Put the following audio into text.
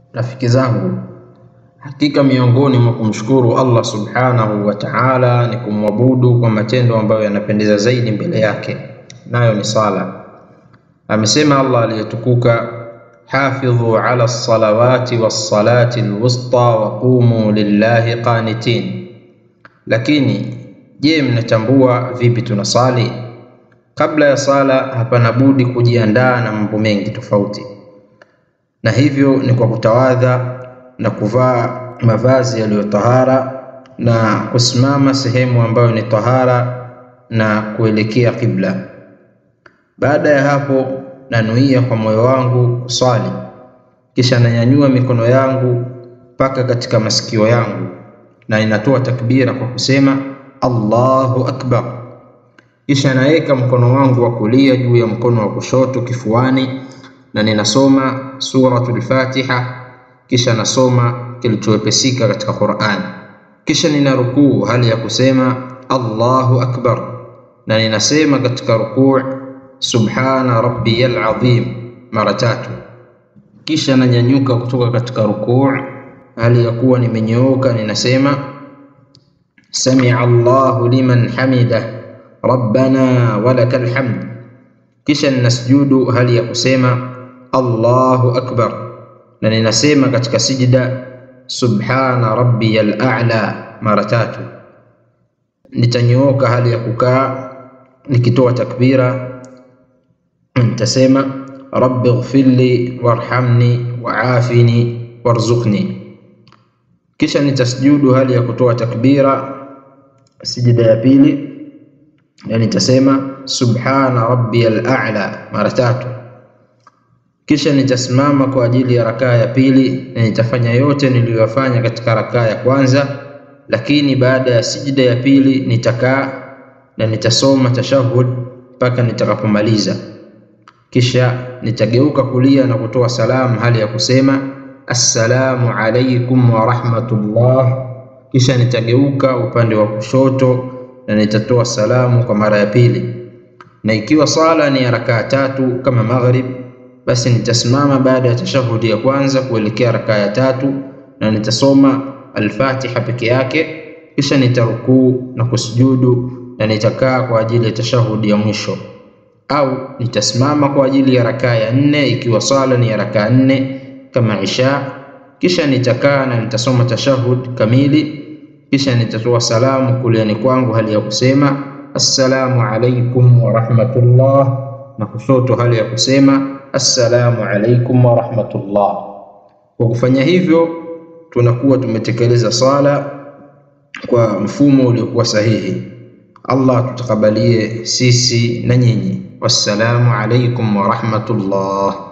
Rafiki zangu, hakika miongoni mwa kumshukuru Allah subhanahu wa ta'ala ni kumwabudu kwa matendo ambayo yanapendeza zaidi mbele yake, nayo ni sala. Amesema Allah aliyetukuka, hafidhu ala salawati wassalati alwusta wa qumu lillahi qanitin. Lakini je, mnatambua vipi tunasali? Kabla ya sala hapana budi kujiandaa na mambo mengi tofauti, na hivyo ni kwa kutawadha na kuvaa mavazi yaliyo tahara na kusimama sehemu ambayo ni tahara na kuelekea kibla. Baada ya hapo, nanuia kwa moyo wangu kuswali, kisha nanyanyua mikono yangu mpaka katika masikio yangu na inatoa takbira kwa kusema Allahu akbar. Kisha naweka mkono wangu wa kulia juu ya mkono wa kushoto kifuani na ninasoma suratul Fatiha, kisha nasoma kilichowepesika katika Qur'an. Kisha nina rukuu hali ya kusema Allahu akbar, na ninasema katika rukuu subhana rabbiyal azim mara tatu. Kisha nanyanyuka kutoka katika rukuu hali ya kuwa nimenyooka, ninasema samia Allahu liman hamidah rabbana walakal hamd. Kisha ninasujudu hali ya kusema Allahu akbar, na ninasema katika sijida subhana rabbiyal a'la mara tatu. Nitanyooka hali ya kukaa nikitoa takbira, nitasema rabbi ighfirli warhamni waafini warzuqni. Kisha nitasujudu hali ya kutoa takbira sijida ya pili, na nitasema subhana rabbiyal a'la mara tatu. Kisha nitasimama kwa ajili ya rakaa ya pili na nitafanya yote niliyoyafanya katika rakaa ya kwanza, lakini baada ya sijida ya pili nitakaa na nitasoma tashahud mpaka nitakapomaliza. Kisha nitageuka kulia na kutoa salamu hali ya kusema assalamu alaikum wa rahmatullah. Kisha nitageuka upande wa kushoto na nitatoa salamu kwa mara ya pili, na ikiwa sala ni ya rakaa tatu kama maghrib basi nitasimama baada ya tashahudi ya kwanza kuelekea rakaa ya tatu na nitasoma Al-Fatiha peke yake, kisha nitarukuu na kusujudu na nitakaa kwa ajili ya tashahudi ya mwisho, au nitasimama kwa ajili ya rakaa ya nne ikiwa sala ni ya rakaa nne kama isha, kisha nitakaa na nitasoma tashahud kamili, kisha nitatoa salamu kuliani kwangu hali ya kusema assalamu alaikum wa rahmatullah, na kushoto hali ya kusema assalamu alaikum wa rahmatullah. Kwa kufanya hivyo, tunakuwa tumetekeleza sala kwa mfumo uliokuwa sahihi. Allah tutakabalie sisi na nyinyi. Wassalamu alaikum wa rahmatullah.